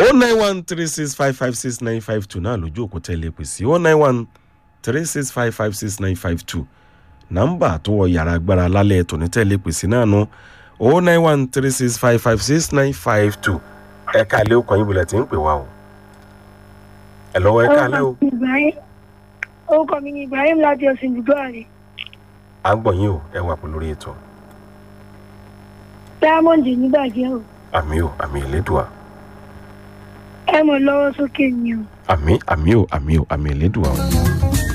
o nine one three six five five six nine five two náà lójú òkú tẹ́lẹ̀ pè sí o nine one three six five five six nine five two nọ́mbà tó wọ yàrá agbára lálẹ́ tòní tẹ́lẹ̀ pè sí náà nu o nine one three six five five six nine five two ẹ̀ka ilé ọkọ̀ yín bulẹ̀ tí ń pè wá o ẹ̀ lọ́wọ́ ẹ̀ka ilé o orúkọ mi ni ibrahim láti ọ̀sìn ibùdó àrè à ń gbọ̀ yín o ẹ wà pẹ̀lú lórí ètò diamond nígbàjẹ́ o àmì o àmì ìlédùá ẹ mọ̀ lọ́wọ́ sókè ni o. àmì àmì o àmì o àmì ìlédùá o.